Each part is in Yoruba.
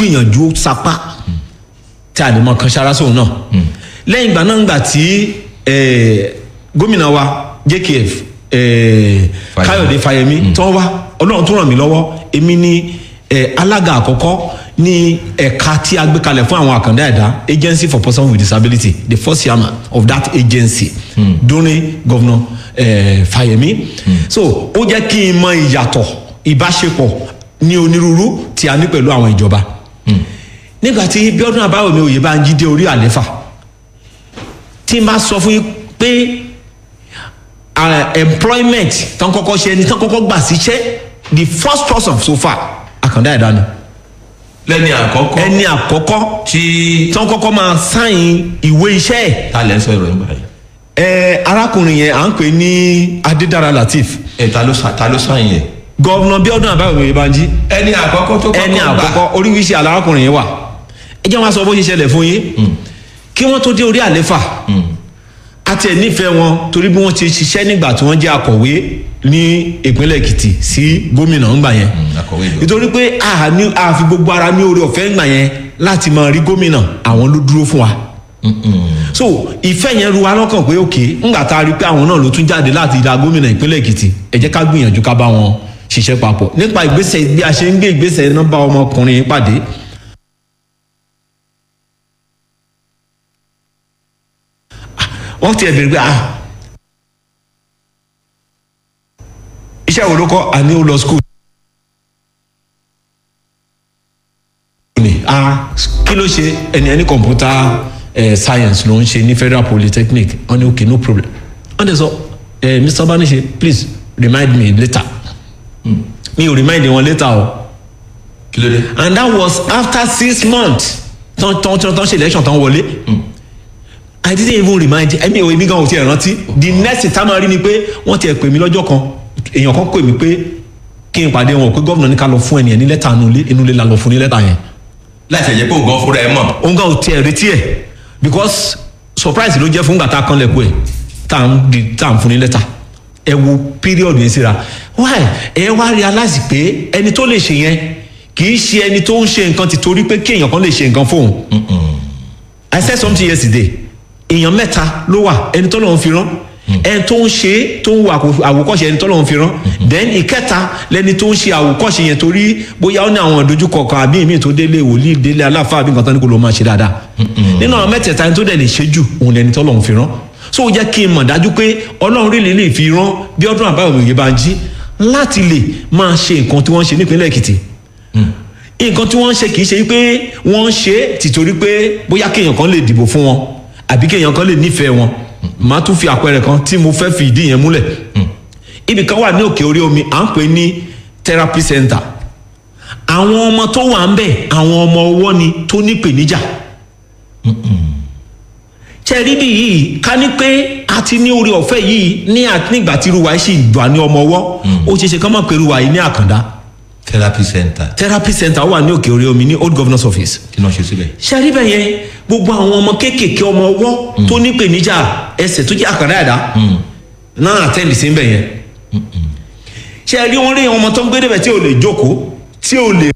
gbìyànjú sapá tí a lè mọ kan ṣara sóun náà lẹ́yìn ìgbà náà ńgbà tí eh, gómìnà wa jkf eh, Fáyẹmí. káyọ̀dé fáyemí tó wá ọlọ́run tó ràn mí lọ́wọ́ èmi ni eh, alága àkọ́kọ́ ní ẹ̀ka tí a gbé kalẹ̀ fún àwọn àkàndá ẹ̀dá agency for persons with disability the first chairman of that agency during governor eh, fáyemí so ó jẹ́ kí n mọ ìyàtọ̀ ìbáṣepọ̀ ní onírúurú tí a ní pẹ̀lú àwọn ìjọba nígbà tí bíọ́dún àbáwọ̀mí òye bá ń jí dé orí àléfà tí n bá sọ fún yín pé ah, employment tán kọ́kọ́ ṣe ẹni tán kọ́kọ́ gbà síṣẹ́ the first person so far àkàndá ẹ̀dá ni lẹ́ni àkọ́kọ́ ẹni àkọ́kọ́ tí tán kọ́kọ́ máa sáyìn ìwé iṣẹ́ ẹ̀ ta lẹ́ sọ ìròyìn báyìí ẹ arákùnrin yẹn à ń pè ní adédára latif ẹ ta ló sa- ta ló sàn yẹn. gọ́vnà bíọ́dún àbáwọ̀mí òye bá ń jí ẹni àkọ́kọ́ tó kọ́kọ́ ẹni gbà. àkọ́kọ́ oríṣiríṣi alárakùnrin yẹn wà ẹ jẹ́ wọn sọ bó ṣe ṣẹlẹ̀ fún yín kí wọ́n tó dé orí àléfà àti ẹ̀ nífẹ̀ẹ́ wọn torí bí wọ́n ti ṣiṣẹ́ nígbà tí wọ́n jẹ́ akọ̀wé ní ìpínlẹ̀ èkìtì sí gómìnà ńgbà yẹn Mm, akọ̀wé ìjọba. nítorí pé a ní- a fi gbogbo ara ní oore ọ̀fẹ́ ńgbà yẹn láti máa rí gómìnà àwọn ló dúró fún wa so ìfẹ́ yẹn ru wa lọ́kàn pé òkè ńgbà tá a rí pé àwọn náà ló tún jáde láti ìdá gómìnà ìpínlẹ̀ èkìtì ẹ jẹ́ ká gbìyànjú ká bá wọn ṣiṣẹ́ papọ̀ nípa ìgbésẹ̀ bí a ṣe ń gbé ìgbésẹ̀ náà bá ọmọkùnrin yìí pàdé wọ́n ti ẹ̀ bèrè pé ah iṣẹ́ wo ló kọ́ àní ó lọ school. ni ah kí ló ṣe ẹni ẹni computer eh, science ló ń ṣe ní federal polytechnic wọ́n ní okay no problem wọ́n dẹ̀ sọ eh, mr banise please remind me later mi ò remind wọn later o kí ló dé. and that was after six months tán tán tán tán ṣe election tán wọlé i didn't even remind ẹmi ò èmi gan ò tiẹ̀ rántí the next time a rí ni pé wọ́n tiẹ̀ pè mí lọ́jọ́ kan èèyàn kan pè mí pé kí n pàdé wọn pé gómìnà ní ká lọ fún ẹnìyẹn ní lẹ́tà inú ilé inú ilé la lọ fún ní lẹ́tà yẹn láti ẹ̀jẹ̀ pé ògán fúnra ẹ̀ mọ̀. òun gan ò tiẹ̀ retí ẹ̀ because surprise ló jẹ́ fún gbàtà kan lẹ́kọ̀ọ́ ẹ̀ tá à ń di tá à ń fún ní lẹ́tà ẹ wo period yẹn síra why ẹ wá realize pé ẹni tó lè ṣe yẹn kì í ṣe ẹni tó ń ṣe nǹkan ti torí pé kí èèyàn kan lè ṣe nǹkan fóun I said something yesterday èèyàn mẹ́ta ló wà ẹni tó lọ́n fi rán ẹni tó ń ṣe tó ń wo àkó- àwòkọ́ṣe ẹni tó lọ́n fi rán then ìkẹta lẹni tó ń ṣe àwòkọ́ṣe yẹn torí bóyá ó ní àwọn ìdojúkọ kan àbí ìmí tó délé wòlíì délé aláfa àbí nǹkan tó ní kó ló máa ṣe dáadáa nínú àwọn mẹ́tẹ̀ẹ̀ta ẹni tó dẹ̀ lè ṣe jù òun lẹni tó lọ́n fi rán so ó jẹ́ kí n mọ̀ dájú pé ọlọ́run rí lè lè fi rán bí ọdún àbáwọ̀ òye bá ń jí láti lè máa ṣe nǹkan tí wọ́n ń ṣe nípínlẹ̀ èkìtì nǹkan tí wọ́n ń ṣe kì í ṣe pé wọ́n ń ṣe é tìtorí pé bóyá kéèyàn kan lè dìbò fún wọn àbí kéèyàn kan lè nífẹ̀ẹ́ wọn màá tún fi àpẹẹrẹ kan tí mo fẹ́ fi ìdí yẹn múlẹ̀ ibì kan wà ní òkè orí omi à ń pè ní therapy center àwọn ọmọ tó wà ń bẹ̀ àwọn ọmọ ọwọ́ ni tó ní ìpèníjà ṣẹ́rí bí yìí ká ní pé a ti ní orí ọ̀fẹ́ yìí ní à- nígbà tí irúwa yìí sì dùn ní ọmọ ọwọ́ ó ṣeé ṣe kán mọ̀ pé irúwa yìí ní àkàndá therapy center therapy center wà ní òkè orí omi ní old governor's office kí ló ń ṣe síbẹ̀. ṣẹ́rí bẹ́ẹ̀ yẹn gbogbo àwọn ọmọ kéékèèké ọmọ ọwọ́ tó ní ìpèníjà ẹsẹ̀ tó jẹ́ àkàndá ẹ̀dá náà àtẹ́lì sí bẹ́ẹ̀ yẹn ṣẹ́rí wọn rí ọmọ tó ń gbé débẹ̀ tí ò lè jókòó tí ò lè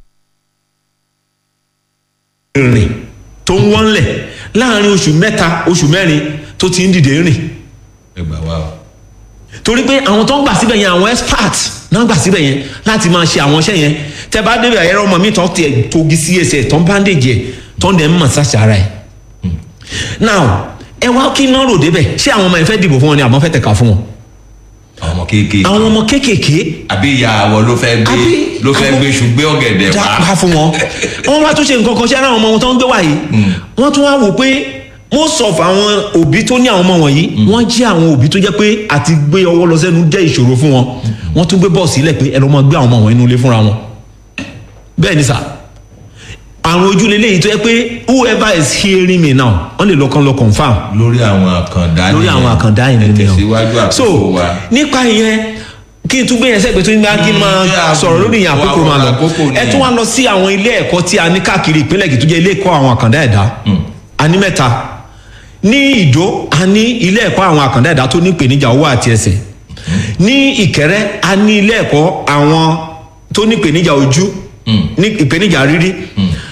rìn tó ń wọ́nlẹ̀ láàrin oṣù mẹ́ta oṣù mẹ́rin tó ti ń dìde rìn ẹ gbà wá o. torí pé àwọn tó ń gbà síbẹ̀ yẹn àwọn expert náà gbà síbẹ̀ yẹn láti máa ṣe àwọn iṣẹ́ yẹn tẹ bá débẹ̀ ẹ̀rọ ọmọ mi tán tiẹ̀ togi sí ẹsẹ̀ tán bandage ẹ̀ tán dẹ̀ ń massage ara ẹ̀ now ẹ wá kí náà rò débẹ̀ ṣé àwọn ọmọ yẹn fẹ́ dìbò fún wọn ni àbọ̀ fẹ́ tẹ̀ka fún wọn àwọn ọmọ kéékèèké àwọn ọmọ kéékèèké àbí ìyá àwọ̀ ló fẹ́ gbé Àbí- ló fẹ́ gbé ṣùgbé ọ̀gẹ̀dẹ̀ wá. dápá fún wọn wọn wá tún ṣe nǹkan kan ṣe ara àwọn ọmọ wọn tó ń gbé wá yìí wọn tún wá wò pé most of àwọn òbí tó ní àwọn ọmọ wọ̀nyí wọ́n jẹ́ àwọn òbí tó jẹ́ pé àti gbé ọwọ́ lọ sẹ́nu jẹ́ ìṣòro fún wọn wọ́n tún gbé bọ́ọ̀sì sílẹ̀ pé ẹ lọ́ mọ gbé àwọn ọmọ wọn inú ilé fúnra wọn bẹ́ẹ̀ ni sà àwọn ojúlé léyìí tó yẹ pé whoever is hearing me now wọ́n lè lọ́kàn lọ confam lórí àwọn àkàndá lórí àwọn àkàndá yìí ẹ nìyẹn tẹ̀síwájú o so àkókò wa. nípa ìyẹn kí n tún gbé yẹn sẹ́gbẹ̀ẹ́ tó ń gbá kí n máa Mm, yeah, sọ̀rọ̀ lórí ìyẹn àkókò wa- máa lọ àkókò ni. ẹ tún wá lọ sí àwọn ilé ẹ̀kọ́ tí a ní káàkiri ìpínlẹ̀ Èkìtì tó jẹ́ ilé ẹ̀kọ́ àwọn àkàndá ẹ̀dá a ní mẹ́ta ní Ìdó a ní ilé ẹ̀kọ́ àwọn àkàndá ẹ̀dá tó ní ìpèníjà owó àti ẹsẹ̀ ní Ìkẹrẹ́ a ní ilé ẹ̀kọ́ àwọn tó ní ìpèníjà ojú ní ìpèníjà rírí